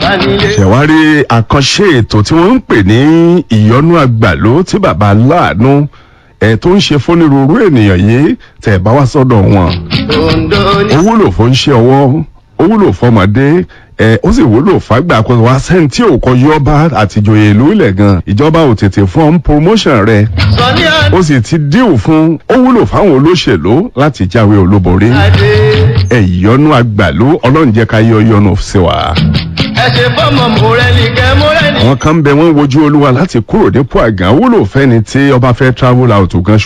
ṣẹ̀wárí àkànṣe ètò tí wọ́n ń pè ní ìyọnú àgbàló tí bàbá aláàánú ẹ̀ tó ń ṣe fónírúurú ènìyàn yìí tẹ̀ bá wá sọ́dọ̀ wọn. ó wúlò fún ṣẹ́ ọwọ́ ó wúlò fọmọdé ẹ ó sì wúlò fàgbà àkọsọ wa sẹ́ni tí ò kọ yọba àtìjòyè ìlú ilẹ̀ gan ìjọba ò tètè fún ọ́n promotion rẹ̀ ó sì ti díù fún ó wúlò fáwọn olóṣèlú láti jáwé olúborí ẹ ìyọnú àgbàlú ọlọ́run jẹ́ ká yọ yọnu sí wa. ẹ ṣe fọmọ mọrẹlì kẹ mọrẹlì. àwọn kan bẹ wọn wojú olúwa láti kúrò nípò àgàn wúlò fẹ́ni tí ọba fẹ́ travel out gan